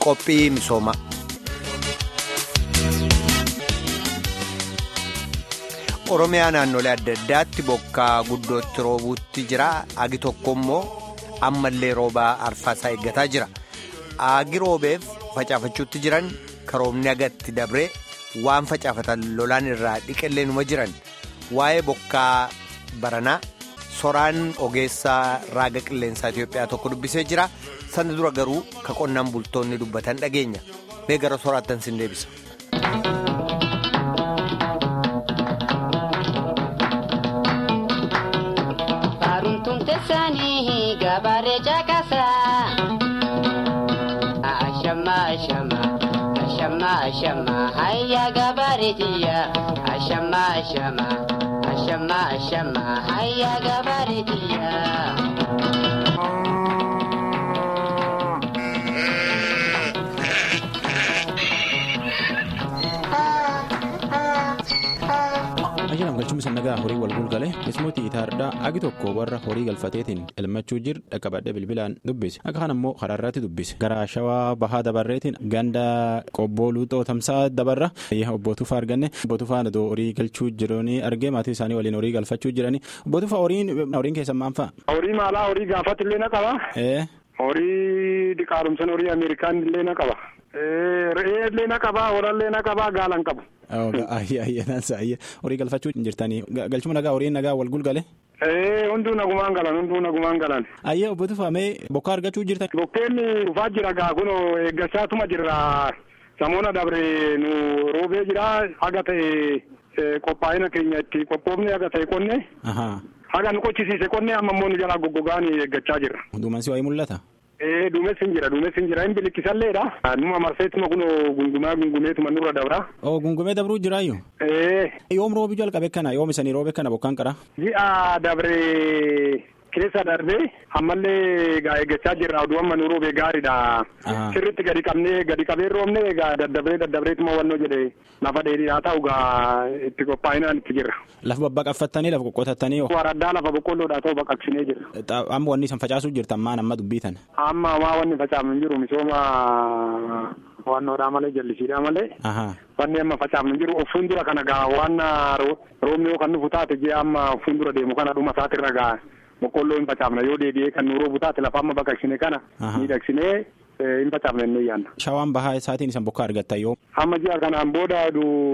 qophii misoomaa. Oromiyaa naannolee adda addaatti bokkaa guddootti roobuutti jira. Agi tokko immoo ammallee roobaa arfaasaa eeggataa jira. Agi roobeef facaafachuutti jiran karoomni agatti dabree waan facaafatan lolaan irraa dhiqillee numa jiran. Waa'ee bokkaa baranaa soraan ogeessaa raaga qilleensaa Itoophiyaa tokko dubbisee jira. Sana dura garuu ka qonnaan bultoonni dubbatan dhageenya. Mee gara soraattan sin deebisa. Gabaaree caqasaa. Ashama ashama ashama ashama hayya gabaareetiya. Ashama ashama ashama ashama hayya gabaareetiya. Ajajam galchuun sannagaa horii wal gulgale keessumatti itaardaa agi tokko warra horii galfateetiin elmachuu jir dhaqqabadhee bilbilaan dubbise akka kana immoo karaarraatti dubbise gara shawaa bahaa dabarreetiin ganda qobboo luuxoo tamsaa dabarra obbootufaa arganne obbootufaa horii galchuu jiranii argee maatii isaanii waliin horii galfachuu jiranii obbootufaa horiin keessan maal fa'a. Horii maalaa horii gaafatti illee na qaba. Horii diqaalumsan horii Ameerikaan illee na qaba. Re'ee illee na qaba horaa illee na qaba gaalan qabu. Horii galfachuu jirtanii galchuma nagaa horiin nagaa wal gulgale. Hunduu nagumaan galan hunduu nagumaan galan. Ayyee obbo Tufamee bokkaa argachuu jirtan. Bokkeen dhufaa jira gaa kun eeggachaatuma jirra samoona dabre nu roobee jira haga ta'e qophaa'ina keenya itti qophoofne haga ta'e qonne. Haga nu qochisiise qonne amma immoo nu jalaa goggogaan eeggachaa jirra. Duumansi waayee mul'ata. Ee duumessi hin jira duumessi hin jira hin bilikkisalleedha. Numa marseetuma kun gungumaa gungumeetuma nurra dabra. Oo gungumee dabruu jiraayyuu. Ee. Yoom roobi jalqabe kana yoom isanii roobe kana bokkaan qara. Ji'a dabre keessa darbee ammallee egaa eeggachaa jirra oduu amma nu roobee gaariidha. Sirriitti gadi qabnee gadi qabee roobne egaa daddabree daddabreetuma wannoo jedhe lafa dheedhii haa ta'u gaa itti qophaa'inaan itti jirra. Lafa babbaqaffattanii lafa qoqqotattanii. Waraddaa lafa boqqolloodhaa ta'u baqaqsinee jirra. Amma wanni isan facaasuu jirtan maan amma dubbiitan. Amma maa wanni facaafamu hin jiru misooma wannoodhaa malee jallisiidhaa malee. Wanni amma facaafamu hin jiru of fuuldura kana gaa waan roobni yoo kan nufu taate ji'a amma of fuuldura deemu kana dhuma isaatirra gaa boqqolloo hin facaafna yoo deebi'ee kan nu roobu taate lafa amma baqaqsine kana miidhagsinee hin facaafne inni yaanna. Shawaan bahaa isaatiin isan bokkaa argattan yoo. Amma ji'a kanaan booda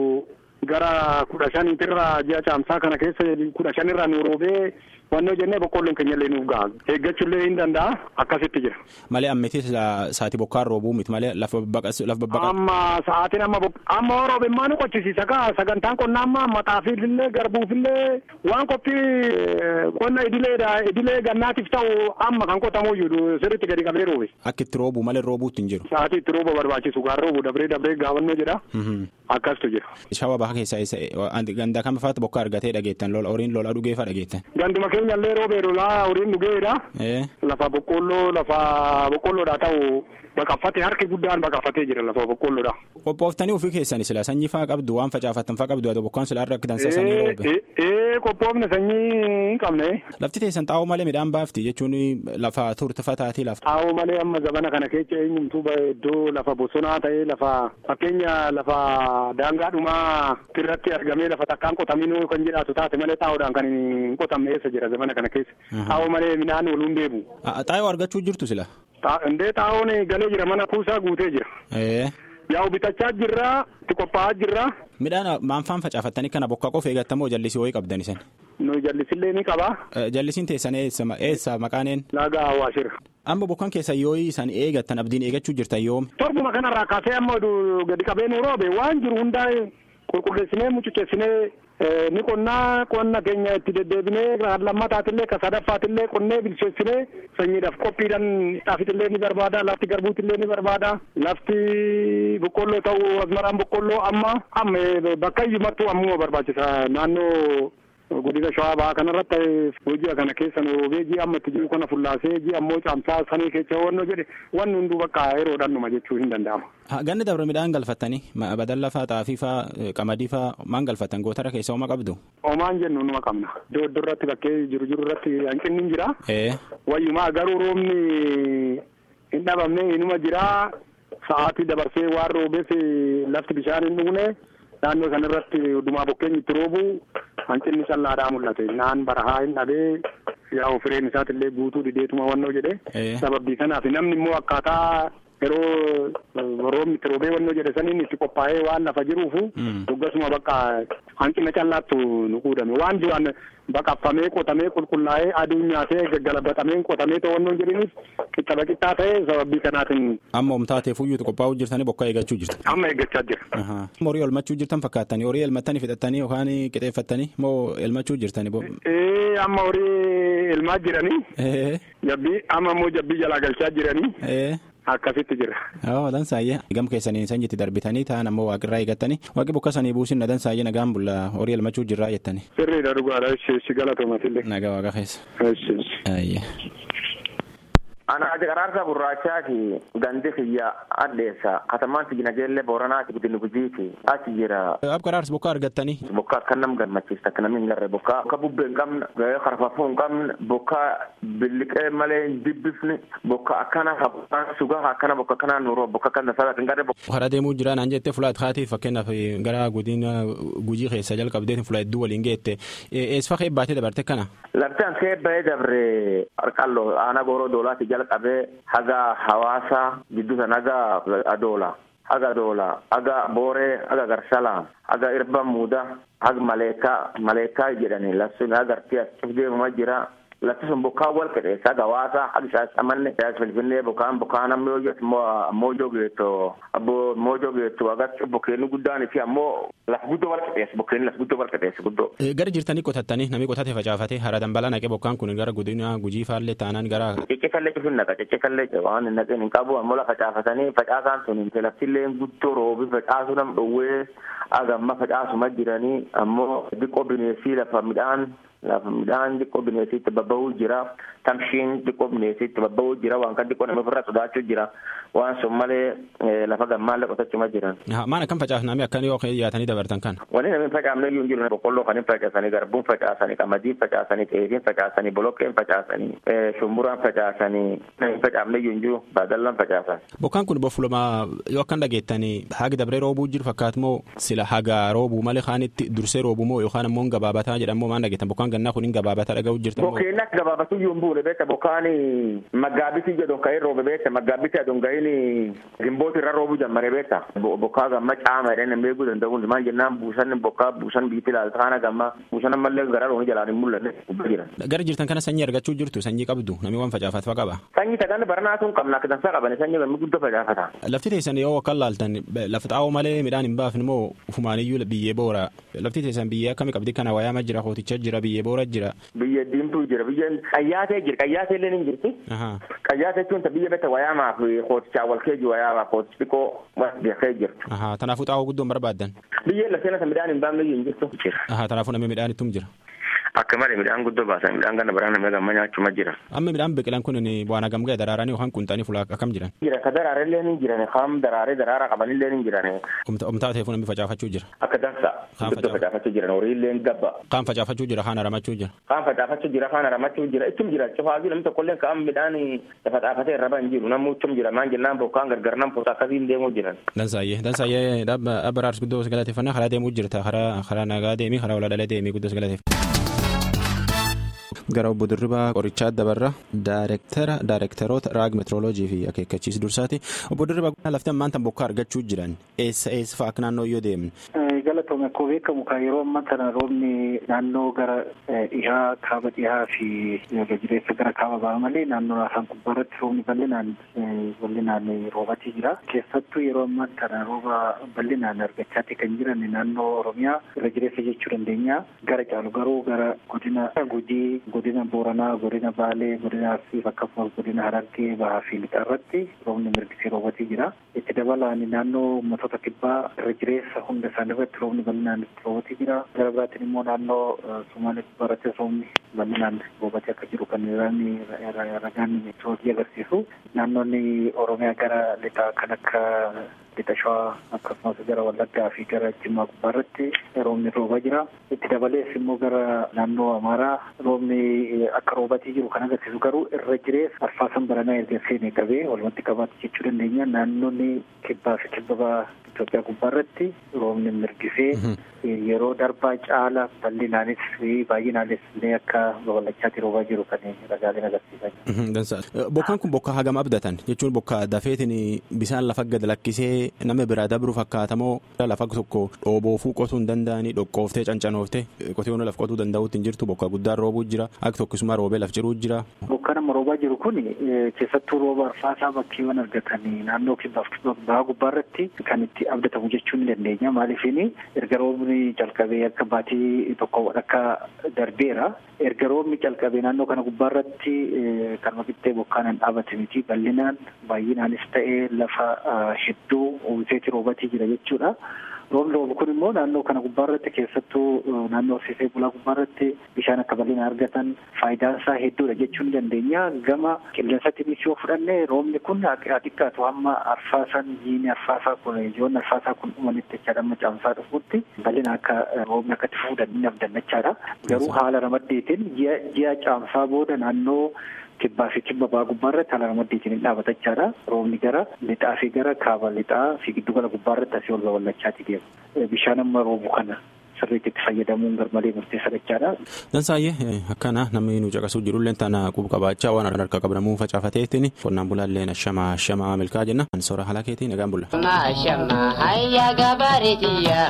gara kudha shaniitirra ji'a caamsaa kana keessa kudha shanirra nu roobee wannoo jennee boqqolloon keenya illee nuuf ga'a eeggachuullee hin danda'a akkasitti jira. Malee ammeetii sa'aatii bokkaan roobuu miti malee lafa babbaqa. Amma sa'aatiin amma amma roobe maa nu qochisiisa kaa sagantaan qonnaa amma maxaafiillee garbuufillee waan qophii qonna idileedha idilee gannaatiif ta'u amma kan qotamuyyuu sirriitti gadi qabee roobe. Akka itti roobuu malee roobuutti hin jiru. Sa'aatii itti rooba barbaachisu gaan roobu dabree dabree gaafannoo jedha. Akkasitu jira. Shawaa bahaa keessaa gandaa kam faatu bokkaa argatee dhageettan lola horiin lola dhugeefaa dhageettan. Ganduma keenya illee roobee lolaa horiin dhugeedha. Lafa boqqolloo lafa boqqolloodhaa ta'u baqaffatee harki guddaan baqaffatee jira lafa boqqolloodha. Qophooftanii ofii keessan sila sanyii faa qabdu waan facaafattan faa qabdu ati bokkaan sila irra akka dansaasanii roobe. Ee qophoofne sanyii hin qabne. Lafti teessan xaa'oo malee midhaan baafti jechuun lafa turtifataatii lafa. Xaa'oo malee amma zabana kana keessa eenyumtuu iddoo lafa bosonaa ta'ee lafa fakkeenya lafa daangaadhumaa irratti argamee lafa takkaan qotaminuu kan jedhaatu taate malee xaa'oodhaan kan hin qotamne eessa jira zabana kana keessa. Xaa'oo malee midhaan wal hundeebu. Xaa'oo argachuu jirtu sila. Indee xaa'oon galee jira mana kuusaa guutee jira. Yaa'u bitachaa jirra itti qophaa'aa jirra. Midhaan maanfaan facaafattanii kana bokkaa qofa eegattamoo jallisii wayii qabdan isan. Nu jallisillee ni qaba. Jallisiin teessan eessa maqaaneen. Laaga Hawaashirra. Amma bokkaan keessa yoo isaan eegattan abdiin eegachuu jirtan yoom. Torbuma kanarraa kaasee amma gadi qabee nu roobe waan jiru hundaa qulqulleessinee mucuceessinee ni qonnaa qonna keenya itti deddeebinee lammataatillee ka sadaffaatillee qonnee bilcheessinee sanyiidhaaf qophiidhaan xaafitillee ni barbaada lafti garbuutillee ni barbaada lafti boqqolloo ta'uu asmaraan boqqolloo amma amma bakka iyyumattuu ammuma barbaachisa naannoo godina shawaa bahaa kanarratti hojii kana keessa nu roobee ji'a amma itti jiru kana fullaasee ji'a ammoo caamsaa sanii keessa wannoo jedhe wanni hunduu bakka yeroodhaan numa jechuu hin danda'amu. Ganni dabre midhaan galfattanii badalla faa xaafii faa qamadii faa maan galfattan gootara keessa hooma qabdu. Hoomaan jennu numa qabna. Iddoo iddoo irratti bakkee jiru jiru irratti hanqinni hin jira. Wayyumaa garuu roobni hin dhabamne inuma jira. sa'aatii dabarsee waan roobeef lafti bishaan hin dhugne naannoo sana irratti dhumaa bokkeen itti roobu hanqinni callaadhaa mul'ate naan barahaa hin dhabee yaa fireen isaatiillee guutuu dideetuma wannoo jedhe sababii kanaaf namni immoo akkaataa yeroo roobni itti roobee wannoo jedhe saniin itti qophaa'ee waan lafa jiruufu duggasuma bakka hanqina callaattu nu quudame waan duraan baqaffamee qotamee qulqullaa'ee aduun nyaatee gaggalabatamee qotamee to'annoo jedhaniif qixxaba qixxaa ta'e sababii kanaatiin. Amma omtaatee fuyyuutu qophaa'uu jirtanii bokkaa eeggachuu jirtu. Amma eeggachaa jira. Horii elmachuu jirtan fakkaatanii horii elmattanii fixattanii yookaan qixeeffattanii moo elmachuu jirtanii. Ee amma horii elmaa jiranii. Jabbii amma immoo jabbii jalaa galchaa jiranii. Akkasitti jira. Yoo dansaayyee gam keessanii sanyitti darbitanii ta'an ammoo waaqirraa eeggattanii waaqi bokka sanii buusin na dansaayyee nagaan bulla horii elmachuu jirraa jettanii. Sirriidha dhugaadha si galatoomatillee. Nagaa waaqa keessa. Eessi. Ana Qaraarsa Gurraachaati gandi kiyya addeessa katamaan Tijinageellee Booranaati Gudinni Gujiiti achi jira. Ab Qaraarsa bokka argattanii. Bokka akka nam gammachiista akka namni hin garre bokka akka bubbee hin qabne karfafuu hin qabne bokka billiqee malee hin dibbifne bokka akkana bokkaan sugaa akkana bokka akkanaa nuroo bokka akkana salaati hin garre. Hara deemuu jira naan jettee fulaat haati fakkeenyaaf gara godina gujii keessa jalqabdeetiin fula hedduu waliin geette eessa kee baatee dabarte kana. Laftaan kee bahee dabre harqalloo aanaa gooroo doolaati jalqabee haga hawaasa gidduu sana haga adoola haga adoola haga booree haga garsala haga irba muuda haga maleekaa maleekaa jedhani lafsun haga artii as deemuma jira lafti sun bokkaa wal qixeessa haga hawaasa haga shaasamanne finfinnee bokkaan bokkaan ammoo moojoo geetto abbo moojoo geetto haga bokkeenni guddaan fi ammoo laf guddoo wal qixeessa bokkeenni laf guddoo wal qixeessa guddoo. Gara jirtanii qotattanii namni qotate facaafate hara dambalaa naqee bokkaan kun gara godina gujii faallee taanaan gara. Ciccifallee cufin naqa ciccifallee waan hin naqeen hin qabu ammoo lafa facaafatanii facaasaan sun laftillee guddoo roobi facaasuu nam dhowwee agamma facaasuma jiranii ammoo diqqoo bineensii lafa midhaan lafa midhaan xiqqoo bineesitti babba'uu jira tamshiin xiqqoo bineesitti babba'uu jira waan kan xiqqoo nama ofirraa sodaachuu jira waan sun malee lafa gammaallee qotachuma jiran. Maan akkam facaafname akkan yoo yaatanii dabartan kan. Wanni namni facaafne iyyuu hin jiru boqqolloo kan hin facaasanii garbuun facaasanii qamadiin facaasanii xeefiin facaasanii boloqqeen facaasanii shumburaan facaasanii hin facaafne iyyuu hin jiru baadallaan facaasan. Bokkaan kun boffulamaa yoo akkan dhageettanii haga dabree roobuu jiru fakkaatu moo sila haga roobuu malee kaanitti dursee roobuu moo yookaan ammoo gabaabataa jedhamoo maan dhageettan bokkaan gannaa kun hin gabaabataa dhaga'uu jirtan. Bokkeen akka gabaabatu iyyuu hin buune beekta bokkaan maggaabitii jedhu ka'ee roobe beekta maggaabitii aduun ga'iin gimbooti irra roobuu jammare beekta bokkaa gamma caama jedhanii hin beekuu danda'u maal jennaan buusan bokkaa buusan biitti ilaalta kana gamma buusan ammallee gara rooni jalaan hin mul'anne jira. Gara jirtan kana sanyii argachuu jirtu sanyii qabdu namni waan facaafatfa qaba. Sanyii tagaan baranaa sun qabna akka dansaa qaban sanyii gammi guddoo facaafata. Lafti teessan yoo akka laaltan lafa xaa'oo malee midhaan hin baafne moo ufumaaniyyuu biyyee boora lafti teessan biyyee akkamii qabdi kana wayaama jira hooticha jira biyyee boora jira. Biyya diimtuu jira biyya qayyaatee jira qayyaatee illee ni jirti. Qayyaatee jechuun biyya betta wayaamaa fi hootichaa wal keeji wayaamaa hootichi xiqqoo beekee jirtu. Kanaafuu xaa'oo guddoon barbaaddan. Biyyeen lafeen isa midhaan hin baafne hin jirtu. Kanaafuu namni midhaan ittum jira. Akka malee midhaan guddoo baasan midhaan kana baraan namni gamma nyaachuma jira. Amma midhaan biqilan kun bu'aan hagam ga'e daraaranii yookaan qunxanii fulaa akkam jiran. Jira ka daraaree illee ni jiran kam daraaree daraaraa qaban illee ni jiran. Omtaa ta'eef namni facaafachuu jira. Akka dansa guddoo facaafachuu jiran horii illee gabba. Kaan facaafachuu jira kaan haramachuu jira. Kaan facaafachuu jira kaan haramachuu jira ittum jira cufaafii namni tokkollee kaan midhaan lafa xaafatee irra ban jiru namni ittum jira maan jennaan bokkaan gargar nam poota akkasiin deemuu jiran. Dansaayyee dansaayyee dhaabba baraars guddoo galateeffannaa karaa deemuu jirta karaa karaa nagaa deemii karaa walaa deemii guddoo galateeffannaa. gara obbo Dirribaa Qorichaa Dabarra daayirektara daayirektaroota raag meetirooloojii fi akeekkachiis dursaati. Obbo Dirribaa lafti ammaan tan bokkaa argachuu jiran eessa eessa fa'aa akka naannoo yoo deemne. Galatoome akkuma beekamu kan yeroo ammaa kana roobni naannoo gara dhihaa kaaba dhihaa fi jireessa gara kaaba ba'a malee naannoo afaan gubbaa irratti roobni bal'inaan bal'inaan roobatii jira. Keessattuu yeroo ammaa kana rooba bal'inaan argachaatti kan jiran naannoo Oromiyaa irra jireessa jechuu dandeenya. Gara caalu garuu gara godina Gujii, godina Booranaa, godina Baalee, godina Arsii akkasumas godina Harargee bahaa fi lixaa irratti roobni mirgisee roobatii jira. Itti dabalaan naannoo uummattoota kibbaa irra jireessa hunda isaanii irratti roobni bal'inaan itti roobatii jira. Gara biraatiin immoo naannoo Sumaalee kibbaa irratti roobni bal'inaan roobatee akka jiru kan ragaan meetiroolojii agarsiisu. Naannoonni Oromiyaa gara lixaa kan akka lixa shawaa akkasumas gara wallaggaa fi gara jimmaa gubbaa irratti roobni roobaa jira itti dabalees immoo gara naannoo amaaraa roobni akka roobatii jiru kan agarsiisu garuu irra jirees arfaasan baranaa erga seenee qabee walumatti qabaatu jechuu dandeenya naannoonni kibbaa fi kibba Itoophiyaa gubbaa irratti roobni mirgisee yeroo darbaa caala bal'inaanis baay'inaanis illee akka babal'achaatti roobaa jiru kan ragaaleen agarsiisaa jiru. Bokkaan kun bokkaa hagam abdatan jechuun bokkaa dafeetiin bisaan lafa gad lakkisee nama biraa dabru fakkaatamoo lafa tokko dhooboofuu qotuu hin danda'anii dhoqqooftee cancanooftee qotiyoon laf qotuu danda'uutti hin jirtu bokkaa guddaan roobuu jira akka tokkisuma roobee laf jiruu jira. Bokkaan amma roobaa jiru kun keessattuu rooba arfaasaa bakkeewwan argatanii naannoo kibbaaf bahaa gubbaa irratti kan itti abdatamu jechuu ni dandeenya maaliifini erga roobni calqabee akka baatii tokko akka darbeera erga roobni calqabee naannoo kana gubbaa irratti kan qixxee bokkaan hin dhaabate miti bal'inaan baay'inaanis ta'ee lafa hedduu uwwiseeti roobatii jira jechuudha. roobni roobu kun immoo naannoo kana gubbaa irratti keessattuu naannoo horsiisee bulaa gubbaa irratti bishaan akka bal'ina argatan faayidaan isaa hedduudha jechuu ni dandeenya gama qilleensatti yoo fudhanne roobni kun haa xiqqaatu hamma arfaasan jiini arfaasaa kun ijoon arfaasaa kun dhumanitti jechaadha amma caamsaa dhufuutti bal'ina akka roobni akkatti fuudhan ni abdannachaadha garuu haala ramaddeetiin ji'a caamsaa booda naannoo kibbaa fi kibba ba'aa gubbaa irratti haala ramaddeetiin hin dhaabatachaadha roobni gara lixaa fi gara kaaba lixaa fi giddu gala gubbaa irratti asii ol babal'achaati deema bishaan amma roobu kana sirriitti itti fayyadamuun garmalee murteessa jechaadha. Dansaayyee akkana namni nu caqasuu jirullee tana quba qabaachaa waan harka qabnamuu facaafateetiin qonnaan bulaallee ashama ashama milkaa jenna. Soora haala keetiin nagaan bulla. Ashama hayya gabareetiya.